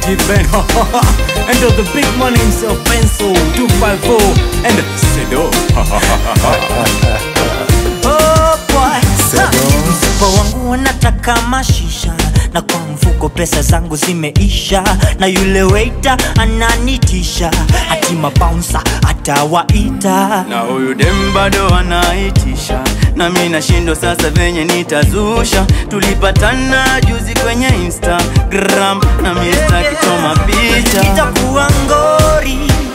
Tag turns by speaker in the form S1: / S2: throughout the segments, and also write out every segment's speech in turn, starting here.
S1: Ben and the big man himself Benso 254 and Sedo
S2: Oh boy. Mfuko wangu wanataka mashisha na kwa mfuko pesa zangu zimeisha na yule waiter ananitisha hati mabouncer atawaita
S3: na huyu dem bado anaitisha na mi nashindwa sasa venye nitazusha tulipatana juzi kwenye instagram na mista kichoma picha
S2: itakuwa ngori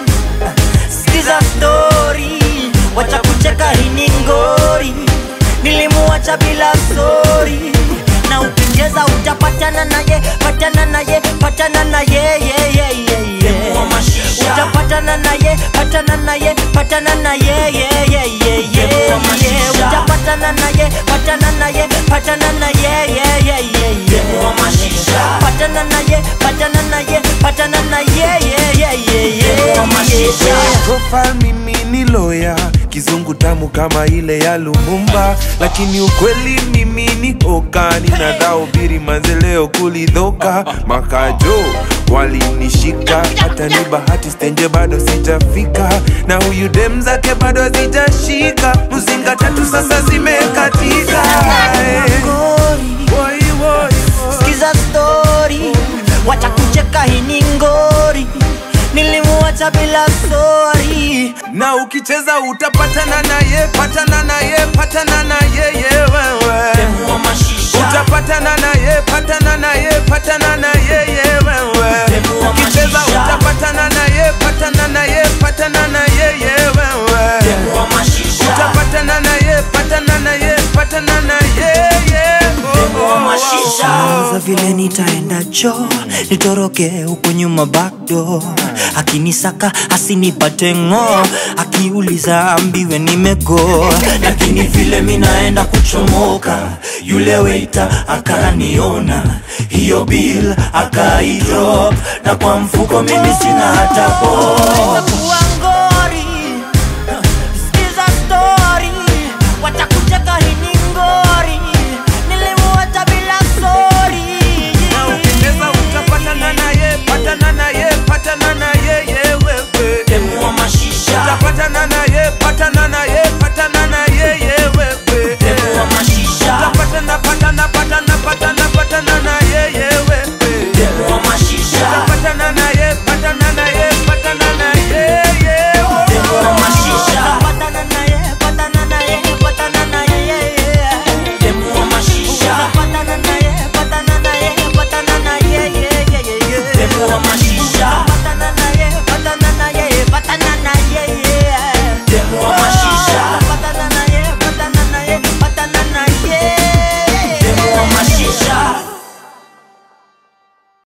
S2: sikiza stori wacha kucheka hii ni ngori nilimuacha bila sori na ukicheza utapatana naye patana naye patana naye ye, ye, ye, ye. utapatana naye patana naye patana naye ye, ye, ye, ye, ye. utapatana naye patana naye patana naye ye, ye, ye, ye. patana naye patana naye patana naye ye, ye, ye, ye, ye.
S4: profile mimi ni loya kizungu tamu kama ile ya lumumba lakini ukweli mimi ni oka ninadhaubiri mazeleo kulidhoka makajo walinishika hata ni bahati stenje bado sijafika na huyu dem zake bado hazijashika mzinga tatu sasa zimekatika Eh,
S2: Ngori.
S4: woi, woi, woi.
S2: sikiza stori wacha kucheka hii ni ngori nilimuacha bila sori
S4: na ukicheza utapatana naye patana naye patana naye ye wewe utapatana naye patana naye patana naye ye wewe ukicheza utapatana naye patana naye patana naye ye wewe utapatana naye patana naye patana naye ye oh, oh, oh.
S2: za vile nitaenda cho nitoroke huku nyuma backdoor akinisaka asinipate ng'o akiuliza ambiwe nimego lakini vile minaenda kuchomoka yule weita akaniona hiyo bill akaidrop na kwa mfuko mimi sina hata po